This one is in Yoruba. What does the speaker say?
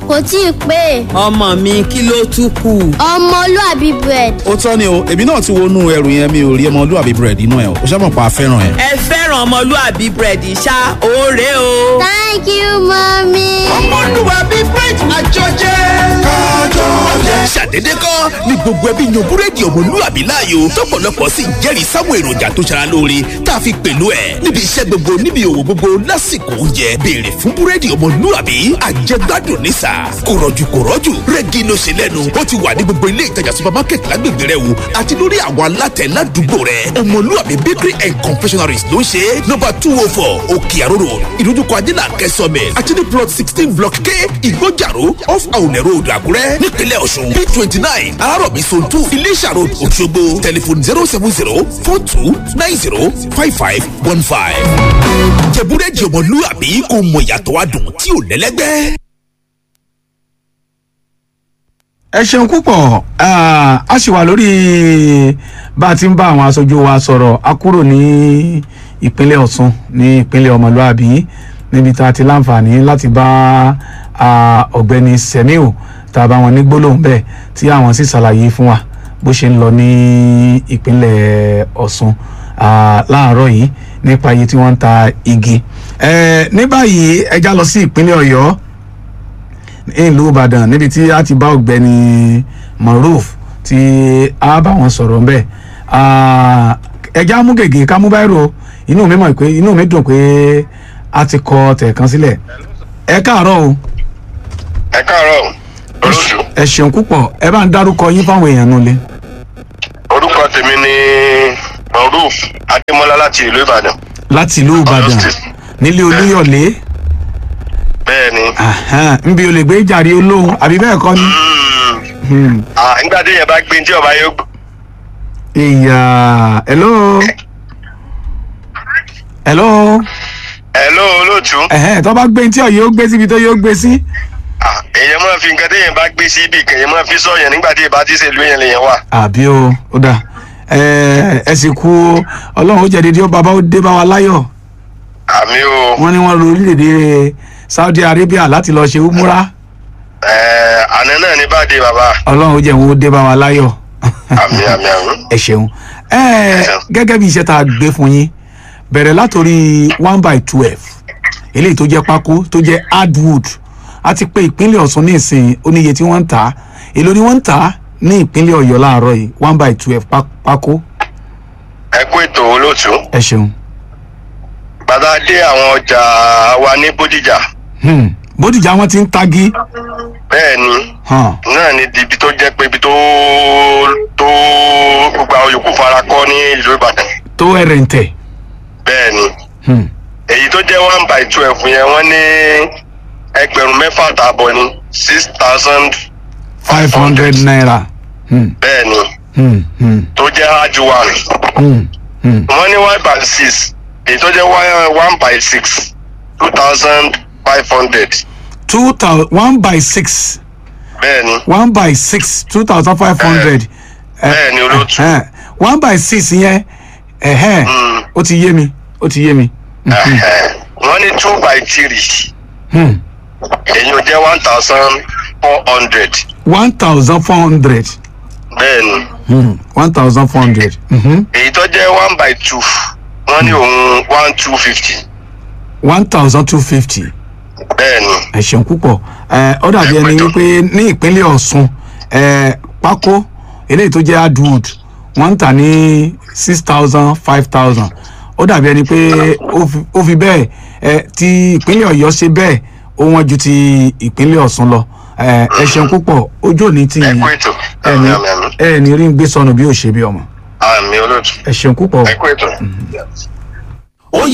kò tí ì pé ọmọ mi kí ló tún kù. ọmọlúàbí bread ó tọ́ ni o èmi náà ti wọnú ẹrù yẹn mi ò rí ọmọlúwàbí búrẹ́dì inú ẹ̀ o ṣé mọ̀ pa fẹ́ràn ẹ̀. ẹ fẹ́ràn ọmọlúàbí búrẹ́dì ṣá òórè o. thank you mummy. ọmọlúwàbí bridge àjọjẹ. kájọ jẹ. ṣàdédé kọ́ ni gbogbo ẹbí yan búrẹ́dì ọmọlúwàbí láàyò tọ́pọ̀lọpọ̀ sì ń jẹ́rìí sáwọn èròjà tó ṣara lóore tá a fi pẹ̀lú ẹ̀ níbi iṣẹ́ gbogbo níbi òwò gbogbo lásìkò oúnjẹ béèrè fún búrẹ́dì ọmọlúwàbí àjẹgbádùn nísà kò rọ̀jù kò rọ̀jù rẹ́gí ló ṣe lẹ́nu ó ti wà ní gbogbo ilé ìtajà supermarket lágbègbè rẹ wò àti lórí àwọn alátẹ ládùúgbò rẹ ọmọlúwàbí bakery and confectionaries ló ń ṣe nọ́mbà two oh four òkè àróró ìdójúkọ adínà kẹsànmẹ àti ní plot sixteen block k ìgbójàró off àwùnẹ̀ road àkúrẹ́ nípínlẹ̀ ọ̀ṣun b twenty nine alárọ̀bí zone two iléṣà road òṣogbo tẹlifon zero seven zero four two nine zero five five one five. jẹ̀búrẹ́dì ọmọlúwàbí kò mọ ìyàtọ̀ adùn tí ò lẹ́lẹ́gbẹ́. ẹ ṣeun púpọ̀ Ah, a ṣì wà lórí bá a ti ń bá àwọn aṣojú wa sọ̀rọ̀ a kúrò ní ìpínlẹ̀ ọ̀ṣun ní ìpínlẹ̀ ọmọlúàbí níbi tá a ti láǹfààní láti bá ah, ọ̀gbẹ́ni semiu tá a bá wọn ní gbólóhùn bẹ́ẹ̀ tí àwọn sì ṣàlàyé fún wa bó ṣe ń lọ ní ìpínlẹ̀ ọ̀ṣun ah, láàárọ̀ yìí nípa iye tí wọ́n ń ta igi Eh, ní báyìí ẹ já lọ sí ìpínlẹ̀ ọ̀yọ́ ìlú ìbàdàn níbi tí a ti bá ọ̀gbẹ́ni maruf tí a bá wọn sọ̀rọ̀ ń bẹ̀ ẹja mú gègé ká mú báyìí o inú mi mọ̀ pé inú mi dùn pé a ti kọ tẹ̀kan sílẹ̀ ẹ káàárọ̀ o ẹ káàárọ̀ olóṣù ẹ ṣeun púpọ̀ ẹ bá ń dárúkọ yín fáwọn èèyàn nulẹ̀ orúkọ tèmi ni maruf adémọlá láti ìlú ìbàdàn láti ìlú ìbàdàn nílé olúyọ̀lé bẹ́ẹ̀ ni Ahan, nbí o lè gbé jàre olóhùn àbí bẹ́ẹ̀ kọ́ ni. Hmm. Ah, nígbà tí yẹn bá gbé tí ọba yóò gbó ìyá hello hello hello olóòtú ẹ̀hẹ́ tó bá gbé tí ọ̀yẹ́ ó gbé síbi tó yóò gbé sí. Ah, èèyàn máa fi nǹkan tí yẹn bá gbé sí ibì kan èèyàn máa fi sọ̀yàn nígbà tí ìbá ti ṣèlú yẹn lèèyàn wà àbí o ó dà ẹ ẹ sì kú o ọlọ́run ó jẹ́ dídí ó bàbá ó dé bá wa láyọ̀ àmì o wọ́n ní wọ́n ro orílẹ̀-èdè saudi arabia láti lọ́ọ́ ṣe umura Eh, àná náà ní bá dé bàbá ọlọ́run ó jẹ́ wọn ó dé bá wa láyọ̀ àmì àmì àmì ẹ ṣeun ẹ gẹ́gẹ́ bí iṣẹ́ tá a gbé fún yín bẹ̀rẹ̀ látòrí one by twelve eléyìí tó jẹ́ pákó tó jẹ́ hardwood a ti pé ìpínlẹ̀ ọ̀ṣun ní ìsìn oníye tí wọ́n ń tà á èló ni wọ́n ń tà á ní ìpínlẹ̀ ọ̀yọ́ láàárọ̀ yìí one by twelve pákó ẹ kú ètò olóòtú ẹ ṣeun. bàtà dé àwọn ọjà wa ní bódìjà Hmm. bódìjà wọn ti ń tagi bẹ́ẹ̀ ni hàn náà ni ibi tó jẹ́ pé ibi tó tó gbogbo àwọn yòókù fara kọ́ ní ìlú ìbàdàn tó ẹrẹ̀ǹtẹ̀ bẹ́ẹ̀ ni Hmm. èyí tó jẹ́ one by twelve yẹn wọ́n ní ẹgbẹ̀rún mẹ́fà tààbọ̀ ní six thousand five hundred naira. Hmm. bẹ́ẹ̀ ni Hmm. Hmm. tó jẹ́ hard one Hmm. Hmm. wọ́n ní one by six èyí tó jẹ́ one- one by six two thousand five hundred two thousand one by six bẹ́ẹ̀ ni one by six two thousand five hundred. bẹ́ẹ̀ ni olóòtú one by six yẹn ẹ̀hẹ́n Mm. ó ti yé mi ó ti yé mi. Ẹ̀hẹ̀. wọ́n ní two by three Hmm. èyí ò jẹ́ one thousand four hundred one thousand four hundred. bẹ́ẹ̀ ni. Hmm. one thousand four hundred. Mhm. èyí tó jẹ́ one by two wọ́n ní òun one two fifty one thousand two fifty. bẹ́ẹ̀ ni ẹ ṣeun púpọ̀ ẹ ọ dàbí ẹni wípé ní ìpínlẹ̀ ọ̀ṣun ẹ pákó eléyìí tó jẹ́ hardwood wọ́n ń tà ní six thousand five thousand ó dàbí ẹni pé ó fi- ó fi bẹ́ẹ̀ ẹ ti ìpínlẹ̀ ọ̀yọ́ ṣe bẹ́ẹ̀ ó wọ́n ju ti ìpínlẹ̀ ọ̀ṣun lọ ẹ ẹ ṣeun púpọ̀ ojú òní ti ẹ kú ètò ẹni àmì àmì àmì ẹni rí ń gbé sọnù bí ò ṣe bí ọmọ àmì olóòtú ẹ ṣeun púpọ̀ ẹ kú ètò.